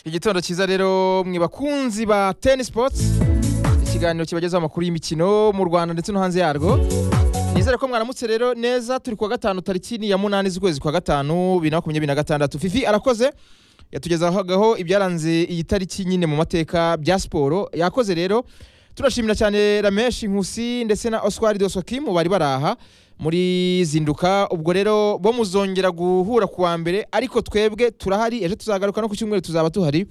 igitondo cyiza rero mwe bakunzi ba teni sipotsi ikiganiro kibagezaho amakuru y'imikino mu rwanda ndetse no hanze yarwo nizere ko mwaramutse rero neza turi kuwa gatanu tariki ni ya munani z'ukwezi kwa gatanu bibiri na makumyabiri na gatandatu fifi arakoze yatugezagaho ibyaranze iyi tariki nyine mu mateka bya siporo yakoze rero turashimira cyane rameshi nkusi ndetse na oswari dosokimu bari baraha muri zinduka ubwo rero bo muzongera guhura ku wa mbere ariko twebwe turahari ejo tuzagaruka no ku cyumweru tuzaba tuhari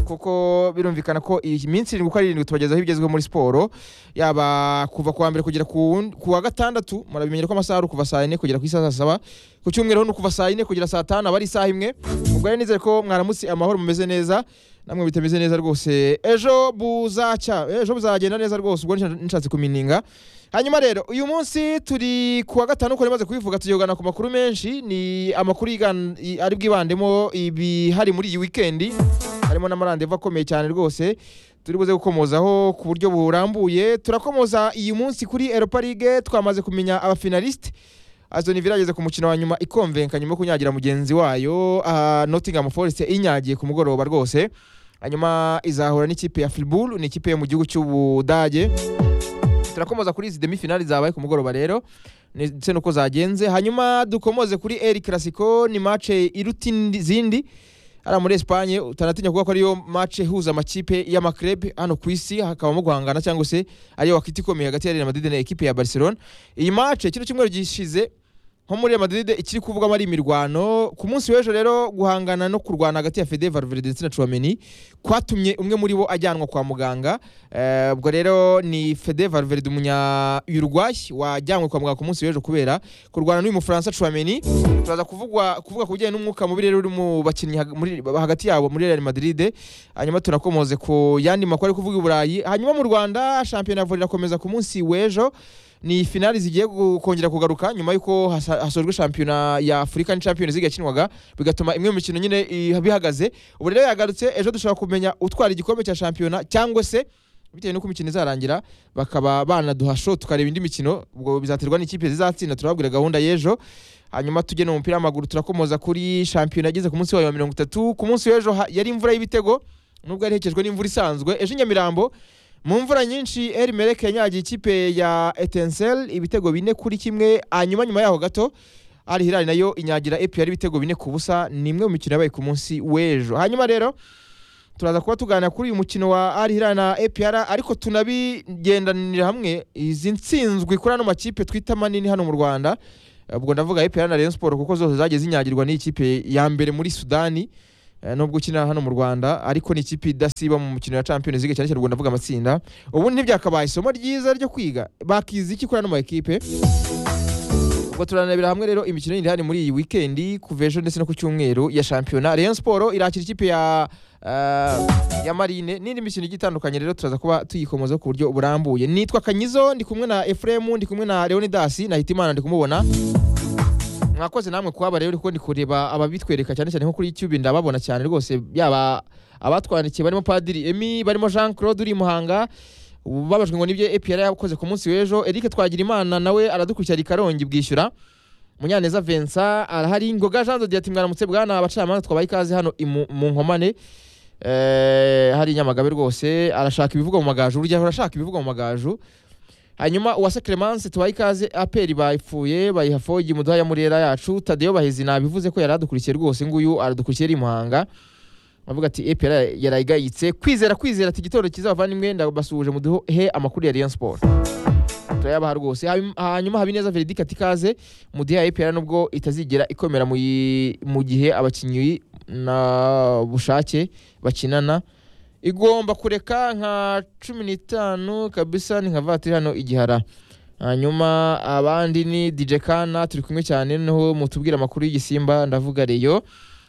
kuko birumvikana ko iyi minsi irindwi uko ari irindwi tubagezaho ibigezweho muri siporo yaba kuva ku wa mbere kugera ku wundi- ku wa gatandatu murabimenyera ko amasaha ari kuva saa yine kugera ku isaha saa saba ku cyumweru ho ni ukuva saa yine kugera saa tanu aba ari isaha imwe ubwo rero nizere ko mwaramutse amahoro mumeze neza namwe bitameze neza rwose ejo buzacya ejo buzagenda neza rwose ubwo nsha- nshatse kumininga hanyuma rero uyu munsi turi kuwa gatanu uko rimaze kubivuga tugana ku makuru menshi ni amakuru yigan- i- ari bwibandemo ibihari muri iyi wikendi harimo n'amarandevu akomeye cyane rwose turi buze gukomozaho ku buryo burambuye turakomoza iyi munsi kuri Europa League twamaze kumenya abafinaliste Aston Villa yageze ku mukino wa nyuma ikomvenka nyuma yo kunyagira mugenzi wayo aha Nottingham Forest inyagiye ku mugoroba rwose hanyuma izahura n'ikipe ya Fribourg ni ikipe yo mu gihugu cy'Ubudage turakomoza kuri izi demi-finale zabaye ku mugoroba rero ndetse nuko zagenze hanyuma dukomoze kuri El Clasico ni match iruta indi- izindi hariya muri Espagne utanatinya kuvuga ko ariyo match ihuza amakipe y'amakrebe hano ku isi hakabamo guhangana cyangwa se ariyo wakita ikomeye hagati ya Real Madrid na ekipe ya Barcelona iyi match kino cyumweru gishize nko muri Real Madrid ikiri kuvugwamo ari imirwano ku munsi w'ejo rero guhangana no kurwana hagati ya Fede Valverde ndetse na Tchouameni kwatumye umwe muri bo ajyanwa kwa muganga Eh, ubwo rero ni Fede Valverde umunya Uruguay wajyanwe kwa muganga ku munsi w'ejo kubera kurwana n'uyu mufaransa Tchouameni turaza kuvugwa kuvuga ku bijyanye n'umwuka mubi rero uri mu bakinnyi hag- muri- hagati yabo muri Real Madrid hanyuma tunakomoze ku yandi makuru ari kuvuga i Burayi hanyuma mu Rwanda shampiyona ya volley irakomeza ku munsi w'ejo ni finali zigiye gu- kongera kugaruka nyuma y'uko hasa- hasojwe shampiyona ya African Champions League yakinwaga bigatuma imwe mu mikino nyine i- bihagaze ubu rero yagarutse ejo dushobora kumenya utwara igikombe cya shampiyona cyangwa se bitewe n'uko imikino izarangira bakaba banaduha show tukareba indi mikino ubwo bizaterwa n'ikipe zizatsinda turababwira gahunda y'ejo hanyuma tujye no mu mupira w'amaguru turakomoza kuri shampiyona yageze ku munsi wayo wa mirongo itatu ku munsi w'ejo ha- yari imvura y'ibitego nubwo yari ihekejwe n'imvura isanzwe ejo i Nyamirambo mu mvura nyinshi Eri Mereke yanyagiye ikipe ya Etincelle ibitego bine kuri kimwe hanyuma nyuma yaho gato Al Hilal nayo inyagira epi yari ibitego bine ku busa ni imwe mu mikino yabaye ku munsi w'ejo hanyuma rero turaza kuba tuganira kuri uyu mukino wa Al Hilal na APR ariko tunabigendanira hamwe izi nsinzwi kuri ano makipe twita manini hano mu Rwanda ubwo ndavuga APR na Rayon Sport kuko zose zagiye zinyagirwa n'ikipe ya mbere muri Sudani eh, nubwo ukina hano mu Rwanda ariko ni ikipe idasiba mu mukino wa Champions League cyane cyane ubwo ndavuga amatsinda ubundi ntibyakabaye isomo ryiza ryo kwiga bakiza iki kuri ano makipe ubwo turanabira hamwe rero imikino yindi ihari muri iyi wikendi kuva ejo ndetse no ku cyumweru ya shampiyona Rayon Sport irakira ikipe ya eh, ya Marine n'indi mikino igiye itandukanye rero turaza kuba tuyikomoza ku buryo burambuye nitwa Kanyizo ndi kumwe na Ephraim ndi kumwe na Leonidas na Hitimana ndi kumubona mwakoze namwe kuhaba rero kuko ndi kureba ababitwereka cyane cyane nko kuri YouTube ndababona cyane rwose yaba abatwandikiye barimo Padiri Emi barimo Jean Claude uri i Muhanga ubu babajwe ngo nibyo APR yakoze ku munsi w'ejo Eric Twagirimana nawe aradukurikira i Karongi bwishyura Munyaneza Vincent arahari Ngoga Jean Dodiati mwaramutse bwana abacamanza twabaye ikaze hano i mu mu nkomane eh, hari Nyamagabe rwose arashaka ibivugwa mu magaju urugero arashaka ibivugwa mu magaju hanyuma uwase Clemence tubaye ikaze aperi bayipfuye bayiha fogi muduha ya murera yacu Tadeyo Bahezi nabivuze ko yari adukurikiye rwose nguyu aradukurikiye ari i Muhanga avuga ati APR yarayigayitse kwizera kwizera ati igitoro cyiza bavandimwe ndabasuhuje muduhe amakuru ya Rayon Sport turayabaha rwose Hanyuma- hanyuma Habineza Verdict ati ikaze muduhe ya APR nubwo itazigera ikomera mu yi- mu gihe abakinnyi na bushake bakinana igomba kureka nka cumi n'itanu kabisa ni nka vatiri hano igihara hanyuma abandi ni DJ Kana turi kumwe cyane noneho mutubwira amakuru y'igisimba ndavuga reyo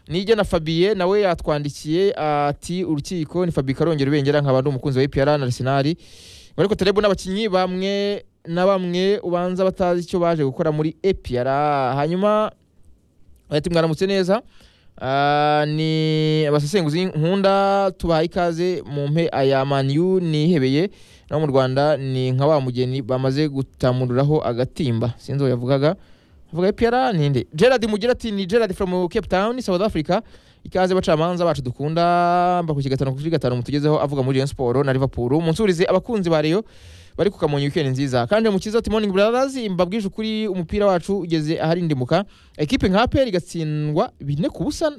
nijya na Fabien nawe yatwandikiye ati urukiko ni Fabien Karongera ubengera nkaba ndi umukunzi wa APR na Arsenal ngo ariko Taleb n'abakinnyi bamwe na bamwe ubanza batazi icyo baje gukora muri APR hanyuma ati mwaramutse neza Ah, ni abasesenguzi nkunda tubaha ikaze mu mpe aya maniyu nihebeye naho mu rwanda ni nka wa mugeni bamaze gutamururaho agatimba sinzi uwo yavugaga avuga epiyara ninde gerard mugira ati ni gerard from cape town south africa ikaze bacamanza bacu dukunda mbakuki gatanu kuri gatanu mutugezeho avuga muri Rayon Sport na Liverpool munsurize abakunzi ba Rayon bari kukamonye weekend nziza kandi mukiza ati morning brothers mbabwije ukuri umupira wacu ugeze aharindimuka ekipe nka APR igatsindwa bine ku busa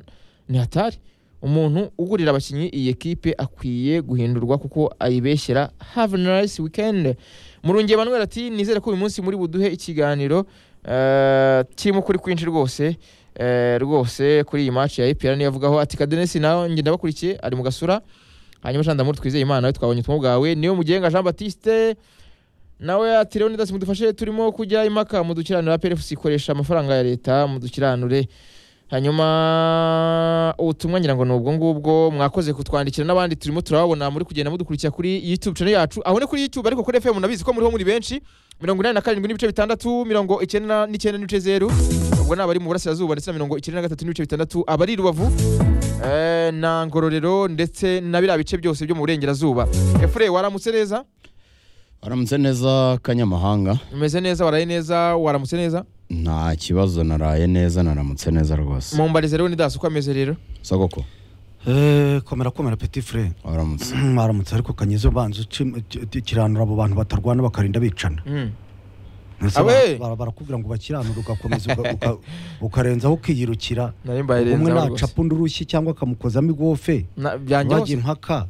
ni hatari umuntu ugurira abakinnyi iyi ekipe akwiye guhindurwa kuko ayibeshyera have a nice weekend murungi Emmanuel ati nizere ko uyu munsi muri buduhe ikiganiro eh, kirimo kuri kwinshi rwose eh, rwose kuri iyi match ya EPR niyo avugaho ati Kadenesi nawe njye ndabakurikiye ari mu gasura hanyuma shanda muri twizeye imana nawe twabonye ubutumwa bwawe niyo mugenga Jean Baptiste nawe ati Leonidas mudufashe turimo kujya impaka mudukiranura PFC ikoresha amafaranga ya leta mudukiranure hanyuma ubutumwa ngira ngo ni ubwo ngubwo mwakoze kutwandikira n'abandi turimo turababona muri kugenda mudukurikira kuri YouTube channel yacu aho ni kuri YouTube ariko kuri FM munabizi ko muriho muri benshi mirongo inani na karindwi n'ibice bitandatu mirongo icyenda n'icyenda n'ibice zeru ubwo ni abari mu burasirazuba ndetse na mirongo icyenda na gatatu n'ibice bitandatu abari i rubavu eh, na ngororero ndetse na biriya bice byose byo mu burengerazuba efure waramutse neza waramutse neza kanyamahanga umeze neza waraye neza waramutse neza nta kibazo naraye neza naramutse neza rwose mumbarize rero ni dasi uko ameze rero sagoko Eh, komera komera petit frere waramutse aramutse ariko kanyezo banza uci- ki- kiranura abo bantu batarwana bakarinda bicana Mm. Ese Abe! bara- bara- barakubwira ngo bakiranure ugakomeza uga- uga- ukarenzaho ukiyirukira nari umwe mbayirenza rwose. nacapa undi urushyi cyangwa akamukozamo igofe Na- byanjye bajya hose impaka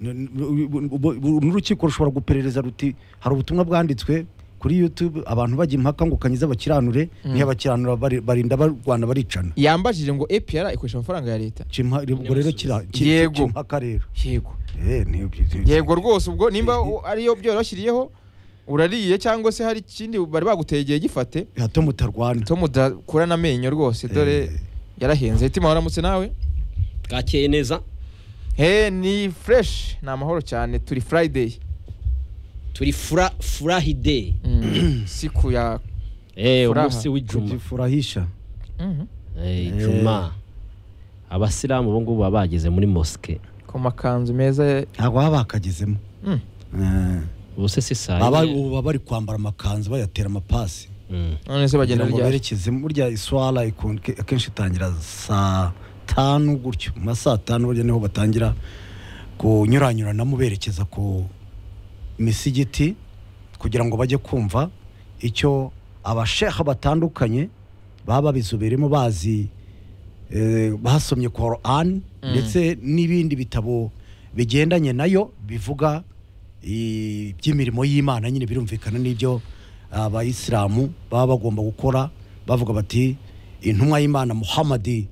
N- n- ubu- ubu- n'urukiko rushobora guperereza ruti hari ubutumwa bwanditswe kuri youtube abantu bajya impaka ngo kanyiza bakiranure ntiyabakiranura bari- barinda barwana baricana yambajije ngo APR ikoresha amafaranga ya leta Ca impa- ubwo rero kira- ki- ki- Yego. ca impaka rero yego Eh, ni- yego rwose ubwo nimba u- ariyo byoroshiriyeho urariye cyangwa se hari ikindi bari bagutegeye gifate hato mutarwana tom udakura n'amenyo rwose dore Eh. yarahenze itima waramutse nawe bwakeye neza he ni fresh ni amahoro cyane turi friday turi fura furahide Mm. siku ya Eh, Furaha. umunsi w'ijuma kujifurahisha Mhm. Eh, ijuma abasilamu ubu ngubu baba bageze muri mosike ku makanzu meza ntabwo baba bakagezemo Mm. Eh, ubu se si saa baba yine? ubu baba bari kwambara amakanzu bayatera amapasi Mm. none se bagenda kugira ngo ryari berekeze burya iswara ikun- ke- akenshi itangira saa tanu gutyo mu ma saa tanu burya niho batangira kunyuranyuranamo berekeza ku misigiti kugira ngo bajye kumva icyo abasheha batandukanye baba babizoberemo bazi eh, basomye korani ndetse n'ibindi bitabo bigendanye nayo bivuga i- by'imirimo y'imana nyine birumvikana n'ibyo abayisilamu baba bagomba gukora bavuga bati intumwa y'imana muhamadi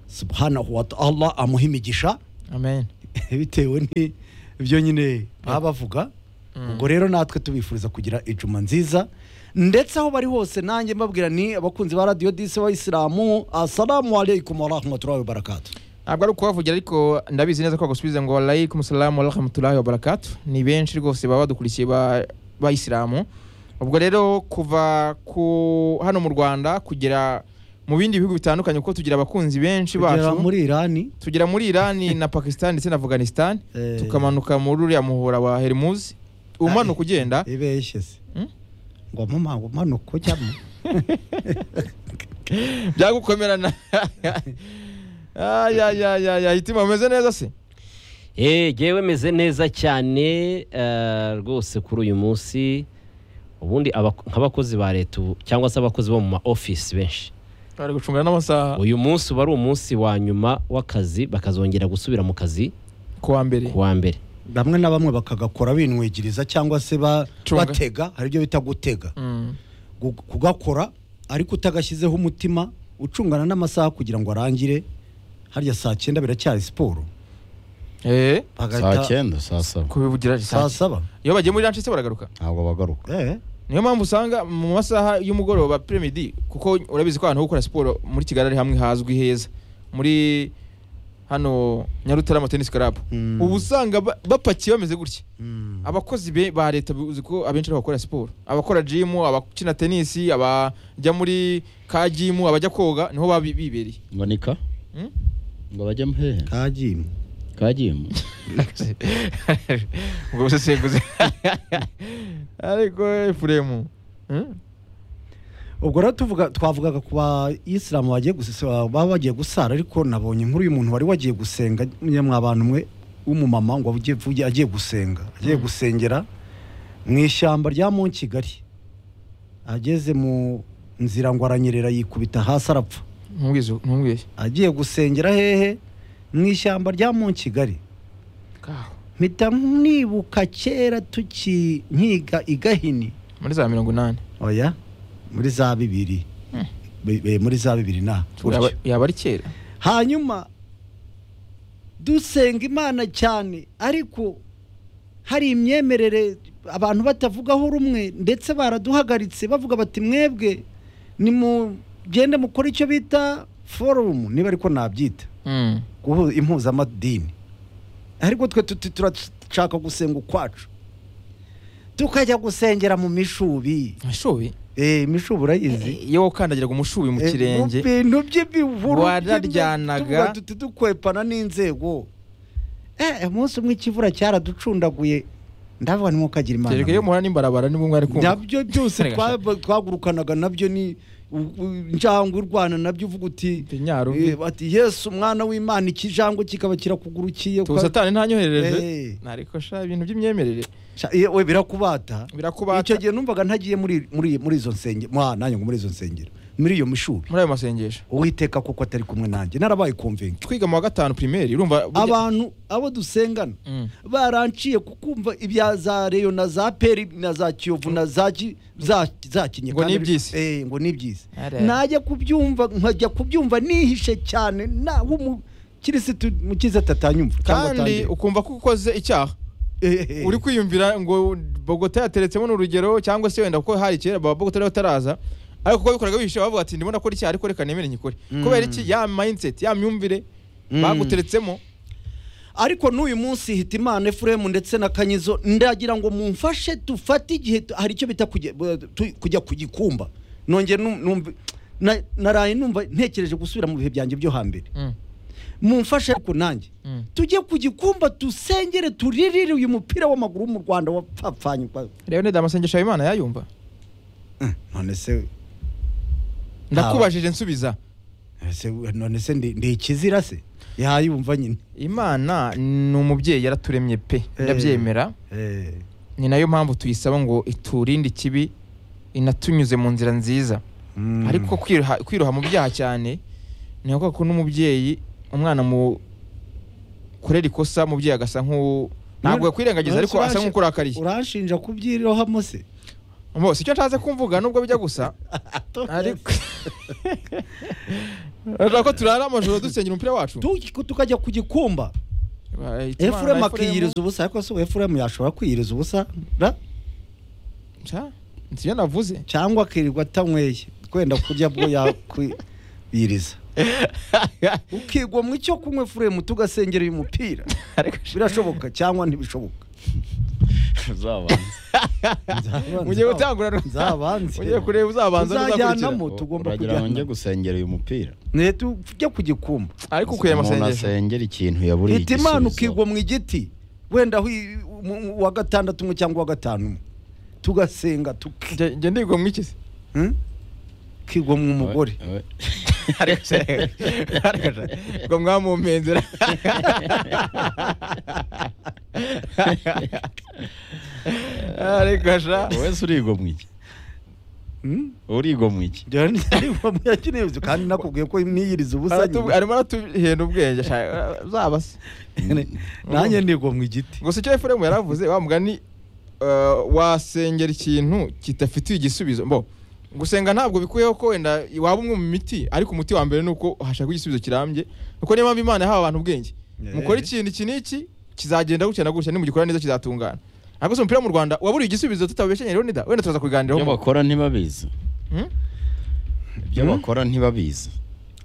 subhanahu wa ta'ala amuha imigisha amen bitewe n'ibyo nyine baba bavuga ubwo rero natwe tubifuriza kugira ijuma nziza ndetse aho bari hose nanjye mbabwira ni abakunzi ba radiyo disi b'abayisilamu asalamu alaikum warahmatullahi wabarakatu ntabwo ari ukubavugira ariko ndabizi neza ko bagusubiza ngo alaykum salamu warahmatullahi wabarakatu ni benshi rwose baba badukurikiye ba- bayisilamu ubwo rero kuva ku hano mu rwanda kugera mu bindi bihugu bitandukanye kuko tugira abakunzi benshi kugera bacu muri irani tugera muri irani na pakisitani ndetse na afganisitani Eh. tukamanuka muri uriya muhora wa hermuzi umanuka ugenda ibeshye se Hmm? ngo mumango umanuka ujyamo byagukomerana ayayayaya itima umeze neza se Eh, jewe meze neza cyane eh, rwose kuri uyu munsi ubundi abak- nk'abakozi ba leta ubu, cyangwa se abakozi bo mu ma ofisi benshi bari gucunga n'amasaha uyu munsi uba ari umunsi wa nyuma w'akazi bakazongera gusubira mu kazi ku wa mbere ku wa mbere bamwe na bamwe bakagakora binwigiriza cyangwa se ba- Cunga. batega hari ibyo bita gutega Mm. gu- kugakora ariko utagashyizeho umutima ucungana n'amasaha kugira ngo arangire harya saa cyenda biracyari siporo eh bagahita- saa cyenda saa saba kubivugira saa risasi saba iyo bagiye muri ranchise baragaruka ntabwo bagaruka Eh, niyo mpamvu usanga mu masaha y'umugoroba premidi kuko urabizi ko ahantu ho gukora siporo muri kigali ari hamwe hazwi heza muri hano nyarutarama tenisi karabu Mm. ubu usanga ba- bapakiye bameze gutya mm. abakozi be ba leta uzi ko abenshi ari abakora siporo abakora jimu abakina tenisi abajya muri ka jimu abajya koga niho baba bi- bibereye mbonika Mm? ngo bajye muhehe kagimu kagimu ubwo busesenguzi ariko efuremu ubwo rero tuvuga twavugaga ku bayisilamu bagiye gusa- baba bagiye gusara ariko nabonye inkuru y'umuntu wari wagiye gusenga nyamwa abantu umwe w'umumama ngo agiye vuge- agiye gusenga agiye gusengera mu ishyamba rya mu kigali ageze mu nzira ngo aranyerera yikubita hasi arapfa ntumbwize ntumbwiye agiye gusengera hehe mu ishyamba rya mu kigali Kaho. mpita nibuka kera tuki nkiga i gahini muri za mirongo inani oya muri za bibiri Hmm. Bi- bi- muri za bibiri na Yaba- gutyo. yaba ari kera hanyuma dusenga imana cyane ariko hari imyemerere abantu batavugaho rumwe ndetse baraduhagaritse bavuga bati mwebwe nimugende mukore icyo bita forumu niba ariko nabyita Mm. guhu- impuzamadini ariko twe tuti- turashaka gusenga ukwacu tukajya gusengera mu mishubi mashubi Eh, imishubi urayizi iyo wakandagira ku mushubi mu Eh, kirenge mu bintu by'ibihuru Wararyanaga. by'imituba duti dukwepana n'inzego eh umunsi umwe ikivura cyaraducundaguye ndavuga ni kagira imana kereka iyo muhura n'imbarabara nibwo mwari kumva nabyo byose Rega, twa- twagurukanaga nabyo ni u- u- injangwe urwana nabyo uvuga uti Ndi nyaru eh, bati yesu umwana w'imana ikijangwe kikaba kirakugurukiye tuba satani ntanyoherereje Eh, ariko sha ibintu by'imyemerere sha- iyo- we birakubata birakubata icyo gihe numvaga ntagiye muri muri muri izo nsengero mwa nanjye ngo muri izo nsengero muri iyo mishubi muri ayo masengesho uwiteka kuko atari kumwe nanjye narabaye konvenga twiga mu wa gatanu primeri urumva burya- abantu abo dusengana Mm. baranciye kukumva ibya za reyo na za peri na za kiyovu na za ki- za za kinye Ngo Kandi- n'iby'isi. eh ngo n'ibyisi Ara. najya kubyumva nkajya kubyumva nihishe cyane naho umukirisitu mukiza atanyumva cyangwa kandi atangira. ukumva ko ukoze icyaha Eh, eh, uri kwiyumvira ngo bogota yateretsemo n'urugero cyangwa se wenda kuko hari kera baba bogota ariyo bataraza ariko kuko bikoraga bihishe bavuga ati ndimo nakora icyaha ariko reka nemere nyikore kubera iki ya mindset ya myumvire Mm. baguteretsemo ariko n'uyu munsi hita imana efuremu ndetse na kanyizo ndagira ngo mumfashe dufate igihe tu- hari icyo bita kujya tu- kujya ku gikumba nongera num- numva na- naraye numva ntekereje gusubira mu bihe byanjye byo hambere Mm. mumfashe ariko nanjye Mm. tujye ku gikumba dusengere turirire uyu mupira w'amaguru wo mu rwanda wapfapfanye kwa- rero nida amasengesho Habimana yayumva none se ndakubajije nsubiza ese- none se ndi ndi ikizira se yayumva nyine imana ni umubyeyi yaraturemye pe Eh. ndabyemera Eh, ni nayo mpamvu tuyisaba ngo iturinde ikibi inatunyuze mu nzira nziza mm. ariko kwiroha- kwiroha mu byaha cyane ni ngombwa ko n'umubyeyi umwana mu kurera ikosa umubyeyi agasa nk'u ntabwo yakwirengagiza ariko asa nk'ukurakariye uranshinja kubyirohamo se bose icyo nshatse kumvuga nubwo bijya gusa ariko urashaka ko turara amajoro dusengera umupira wacu Tu- tukajya ku gikumba Bahita imana efuremu na akiyiriza ubusa ariko se efuremu yashobora kwiyiriza ubusa ra? Sha, si ibyo navuze cyangwa akirirwa atanyweye kwenda kurya bwo yakwiyiriza ukigwa mu icyo kunywa efuremu tugasengera uyu mupira ariko birashoboka cyangwa ntibishoboka mugiye gutangura nzabanze mugiye kureba uzabanza n'uzakurikira tuzajyanamo tugomba uragira ngo njye kujyana gusengera uyu mupira ne tujya ku gikumba ariko ukuye amasengesho asengera ikintu yaburiye hita imana igisubizo. ukigwa mu igiti wenda wi- mu- mu- uwa gatandatu umwe cyangwa uwa gatanu umwe tugasenga tuki Njye- njye ndigwa mu iki se Hmm? kigwa mu mugore We- ariko se ariko se ngo mwamumpenzera ariko sha we- wese urigomwa iki Hmm? urigomwa iki Njyewe ntibarimo muyakeneye ibyo kandi nakubwiye ko niyiriza ubusa Aratu- nyine arimo aratuhenda ubwenge sha uzaba se nanjye ndigwa mu igiti gusa icyo efuremu yaravuze wa mugani eh, wasengera ikintu kidafitiye igisubizo mbo gusenga ntabwo bikuyeho ko wenda waba umwe mu miti ariko umuti wa mbere ni uko hashakwa igisubizo kirambye kuko niyo mpamvu imana yahawe abantu ubwenge Eh. mukora ikintu iki n'iki kizagenda gutya na gutya nimugikora neza kizatungana ariko se umupira mu rwanda waburiye igisubizo tutabeshyenye rero nida wenda turaza ibyo kubiganiraho bakora ntibabizi Hmm? ibyo bakora ntibabizi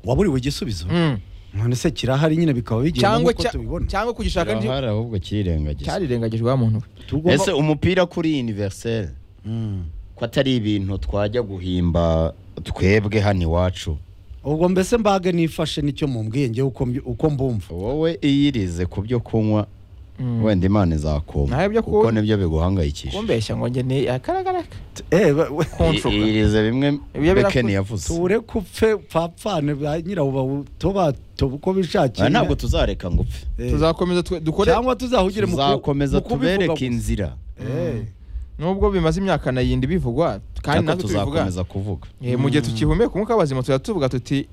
waburiwe igisubizo Mm. none se kirahari nyine bikaba bigenda cyangwa nk'uko cya- tubibona cyangwa kugishaka ndi- kirahari ahubwo kirirengagizwa cyarirengagijwe wa muntu we Tugomba- ese umupira kuri universel Hmm. ko atari ibintu twajya guhimba twebwe hano iwacu ubwo mbese mbage nifashe nicyo mumbwiye njyewe uko mbi- uko mbumva wowe iyirize ku byo kunywa wenda imana izakoma Nawe ibyo ku- kuko nibyo biguhangayikisha kumbeshya ngo njye ni akaragaraka Eh, ba- we- kunshuka irize bimwe Ibyo biraku- bekeni yavuze tuwureke upfe upfapfane ba nyirawo bawutobatoba uko Ah, bishakiye ntabwo tuzareka ngo upfe Eh, tuzakomeza twe- dukore cyangwa tuzahugire mu ku- tuzakomeza mu kubivuga tubereka gusa. inzira Eh, nubwo bimaze imyaka nayindi bivugwa kandi ariko natwe tubivuga tuzakomeza kuvuga Eh, mu gihe tukihumeka umwuka w'abazima tujya tuvuga tuti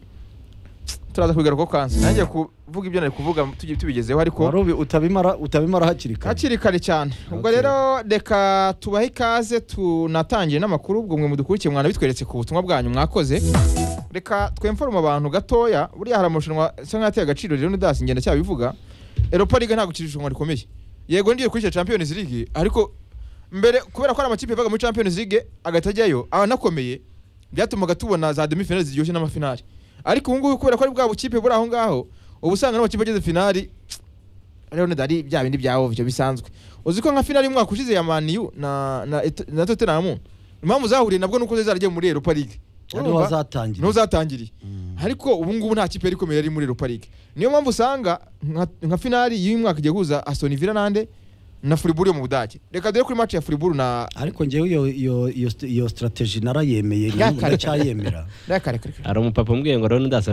turaza kubigaruka kansi nanjye kuvuga ibyo nari kuvuga tugi- tubigezeho ariko wari ubi- utabimara utabimara hakiri kare hakiri kare cyane ubwo Okay. rero reka tubahe ikaze tunatangire n'amakuru ubwo mwe mudukurikiye mwana bitweretse ku butumwa bwanyu mwakoze reka twemforume abantu gatoya buriya hari amarushanwa asa nk'ayateye agaciro rero ntidasi ngenda cyabivuga eropa liga ntabwo ikiri irushanwa rikomeye yego ngiye kurikira champions league ariko mbere kubera ko hari amakipe yavaga muri champions league agahita ajyayo abanakomeye byatumaga tubona za demi finali ziryoshye n'amafinali ariko ubu ngubu kubera ko ari bwa bukipe buri aho ngaho uba usanga n'amakipe ageze finali rero ntidari bya bindi bya ovyo bisanzwe uzi ko nka finali y'umwaka ushize ya maniyu na, na, Et- na tottenham impamvu zahuriye nabwo nuko zaragiye muri europa league ariho wazatangira niho zatangiriye ariko ubu ngubu nta kipe yari ikomeye yari muri europa league niyo mpamvu usanga nka- nka finali y'uyu mwaka igiye guhuza aston villa nande na furiburu yo mu budage reka dore kuri match ya furiburu na ariko ngewe iyo iyo iyo st- iyo strategy narayemeye Yakare. ndacyayemera na kare kare kare. hari umupapa umbwiye ngo rero ndasa